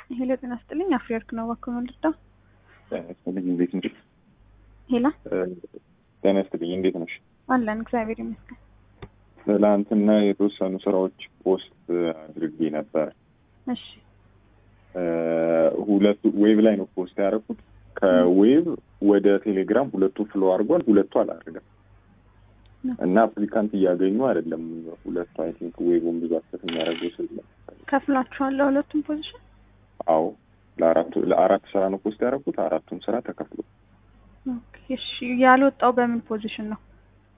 ሄሎ ጤና ስጥልኝ። አፍሪወርክ ነው እባክዎ ልርዳ? ጤና ይስጥልኝ እንዴት ነሽ? ሄላ ጤና ይስጥልኝ እንዴት ነሽ? አለን እግዚአብሔር ይመስገን። ትላንትና የተወሰኑ ስራዎች ፖስት አድርጌ ነበር። እሺ ሁለቱ ዌብ ላይ ነው ፖስት ያደረኩት። ከዌብ ወደ ቴሌግራም ሁለቱ ፍሎ አድርጓል፣ ሁለቱ አላደረገም እና አፕሊካንት እያገኙ አይደለም። ሁለቱ አይ ቲንክ ዌቡን ብዙ አክሰስ የሚያደርገው ስለ ከፍላችኋል ለሁለቱም ፖዚሽን? አዎ ለአራቱ ለአራት ስራ ነው ፖስት ያደረኩት። አራቱም ስራ ተከፍሎ ኦኬ እሺ። ያልወጣው በምን ፖዚሽን ነው?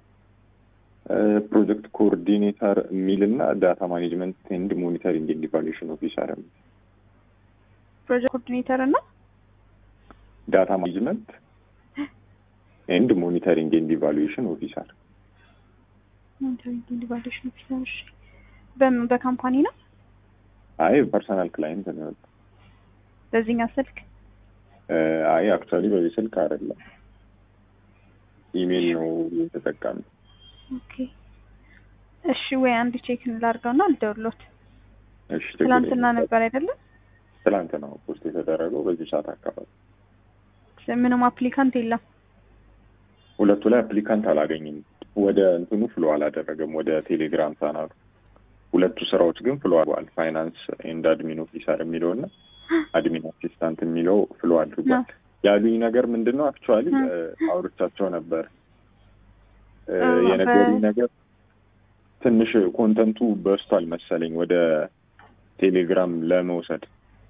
ፕሮጀክት ኮኦርዲኔተር የሚል እና ዳታ ማኔጅመንት ኤንድ ሞኒተሪንግ ኤንድ ኢቫሉዌሽን ኦፊሰር የሚል ፕሮጀክት ኮኦርዲኔተር እና ዳታ ማኔጅመንት ኤንድ ሞኒተሪንግ ኤንድ ኢቫሉዌሽን ኦፊሰር ሞኒተሪንግ ኤንድ ኢቫሉዌሽን ኦፊሰር። እሺ በምን በካምፓኒ ነው? አይ ፐርሰናል ክላይንት ነው የወጣው። በዚህኛው ስልክ አይ አክቹዋሊ በዚህ ስልክ አይደለም፣ ኢሜል ነው የተጠቀም ኦኬ እሺ። ወይ አንድ ቼክ ላድርገው እና ልደውልዎት። እሺ ችግር ትላንትና የለም። ነበር አይደለም? ትላንት ነው ፖስት የተደረገው በዚህ ሰዓት አካባቢ። ምንም አፕሊካንት የለም። ሁለቱ ላይ አፕሊካንት አላገኝም። ወደ እንትኑ ፍሎ አላደረገም፣ ወደ ቴሌግራም ቻናሉ። ሁለቱ ስራዎች ግን ፍሎ አድርጓል። ፋይናንስ ኤንድ አድሚን ኦፊሰር የሚለው እና አድሚን አሲስታንት የሚለው ፍሎ አድርጓል። ያሉኝ ነገር ምንድን ነው? አክቹዋሊ አውርቻቸው ነበር እ እ የነገሩኝ በ- ነገር ትንሽ ኮንተንቱ በስቷል መሰለኝ ወደ ቴሌግራም ለመውሰድ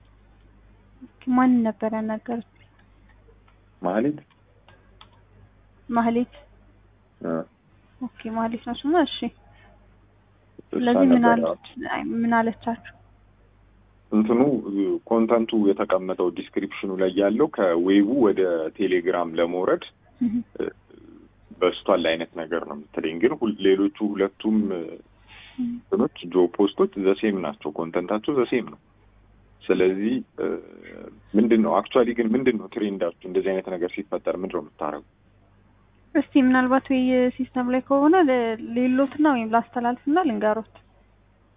ማን ነበር ያናገሩት? ማለት ማህሌት። እ ኦኬ ማህሌት ነው ስሟ። እሺ እሷ ስለዚህ ምን ነበር አለች? አይ ምን አለቻችሁ? እንትኑ ኮንተንቱ የተቀመጠው ዲስክሪፕሽኑ ላይ ያለው ከዌቡ ወደ ቴሌግራም ለመውረድ እህ በስቷል አይነት ነገር ነው የምትለኝ። ግን ሁል- ሌሎቹ ሁለቱም እንትኖች ጆ ፖስቶች ዘሴም ናቸው፣ ኮንተንታቸው ዘሴም ነው። ስለዚህ ምንድን ነው አክቹዋሊ ግን ምንድን ነው ትሬንዳችሁ? እንደዚህ አይነት ነገር ሲፈጠር ምንድን ነው የምታደርጉ? እስቲ ምናልባት ወይ ሲስተም ላይ ከሆነ ለ- ሌሎትና ወይም ላስተላልፍና ልንገሮት።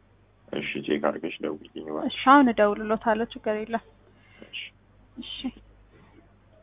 እሺ ቼክ አድርገሽ ደውልልኝ እባክሽ። እሺ አሁን እደውልሎታለሁ። ችግር የለም። እሺ። እሺ